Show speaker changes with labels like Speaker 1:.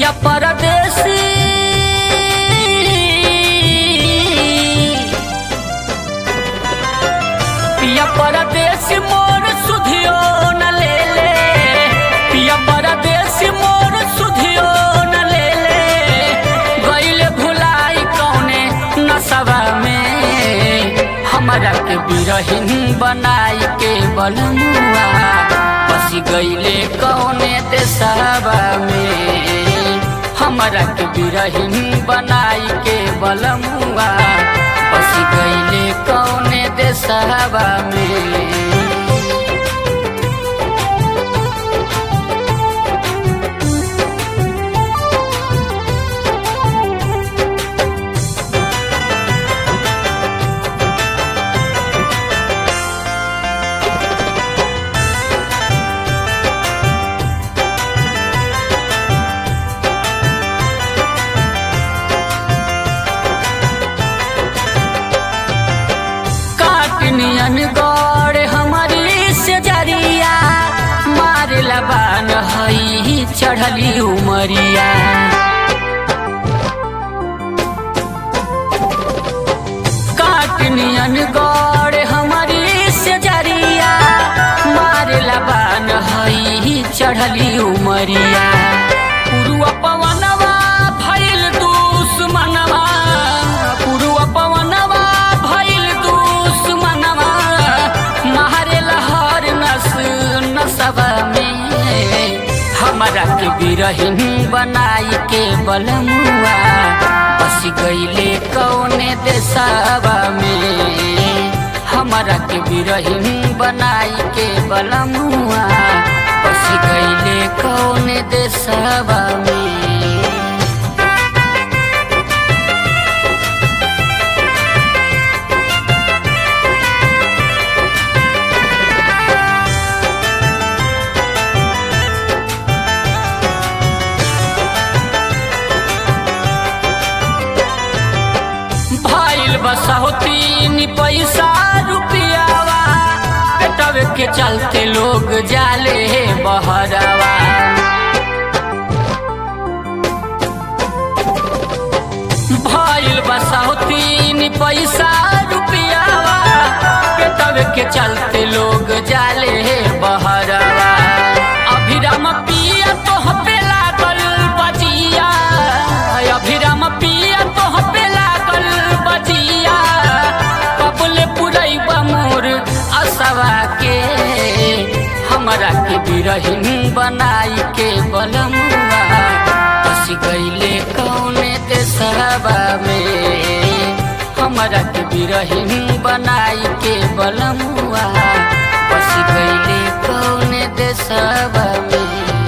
Speaker 1: पिया परदेसी पिया परदेसी मोर सुधियो न ले ले पिया परदेसी मोर सुधियो न ले ले गईले भुलाई कौने नसवा में हमरा के बिरहिन बनाई के बलमुआ बसी गईले कौने देशवा में हमरा के बिरहिन बनाई के बलमुआ बसी गईले कौने देशवा में काटनियन गौर हमारी से जरिया मारे लबान हई चढ़ली उमरिया काटनियन गौर हमारी से जरिया मारे लबान हई चढ़ली उमरिया पुरुआ पवनवा भइल दुश्मनवा पुरुआ पवनवा भइल दुश्मनवा मारे लहर नस नसवा में हमरा के बिरहिन बनाई के बलमुआ बस गईले कौने देशवा में हमरा के बिरहिन बनाई के बलमुआ बस गईले कौने देशवा में भइल बसौतीन पैसा रुपियावा पेटवे के चलते लोग जाले बहरवा भइल बसौतीन पैसा रुपियावा पेटवे के चलते लोग जाले बहरवा अभिराम पिया तो पे लागल बजिया अभिराम पिया तो पे लागल बजिया कबले पुरैबा मोर असवा के हमरा के बिरहिन बनाई के बलमुआ बस गईले कौने देशवा में हमरा के बिरहिन बनाई के बलमुआ बस गईले कौने देशवा में